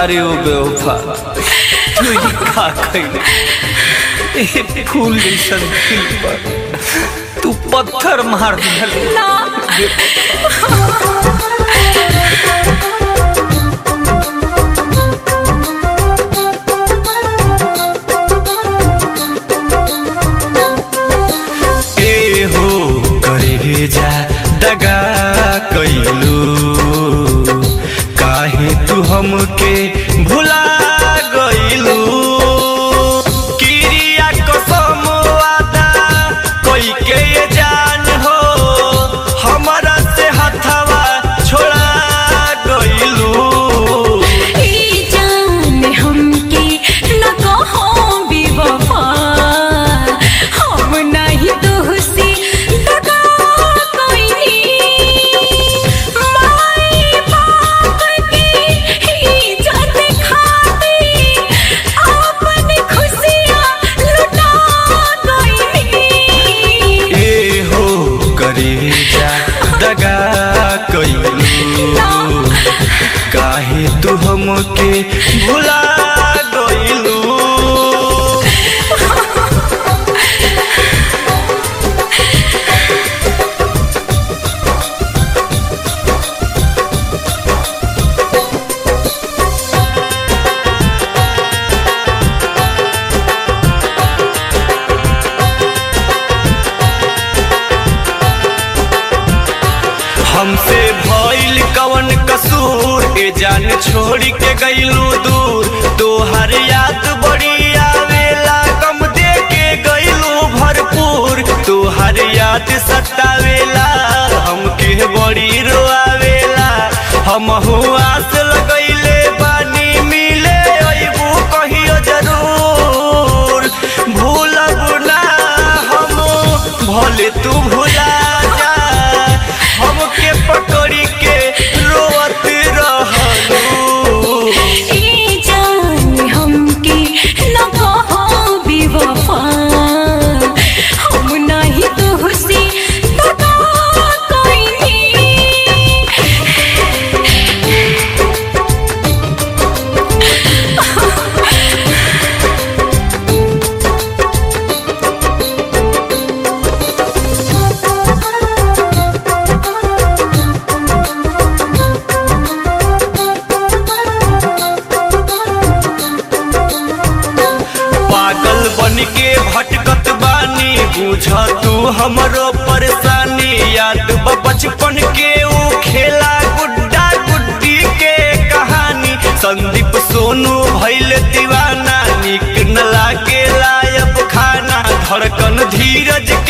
अरे ओ बेवफा तू ही का कइले ए फूल जैसन दिल पर तू पत्थर मार दिल ना ए हो करे जा दगा कैलू काहे तू हमके भुला गइलू किरिया कसम वादा कोई के ये जान हो हमरा से हथवा छोड़ा गइलू ई जान हमके न कहो बेवफा हम नहीं तुहसे दगा कोई माई बाप की इज्जत खाती अपन खुशियाँ लुटा गई ए हो करे जा दगा कैलू काहे तू हमके भुला गइलू हमसे भइल कवन कसूर ए जान छोड़ के गइलू दूर तोहर याद बड़ी आवेला गम दे के गइलू भरपूर तोहर याद सतावेला हमके बड़ी रोआवेला हम आस लगइले बानी मिले अइबू कहियो जरूर भूलब ना हम भले तू भुला जा हमके पकड़ी के रोवत रहलू ई जान हमके न कहो बेवफा हम नहीं तुहसे दगा कोई पागल बन के भटकत बानी बुझ तू हमरो परेशानी याद बा बचपन के ऊ खेला गुड्डा गुड्डी के कहानी संदीप सोनू भइल दीवाना निक न लागे लायब खाना धड़कन धीरज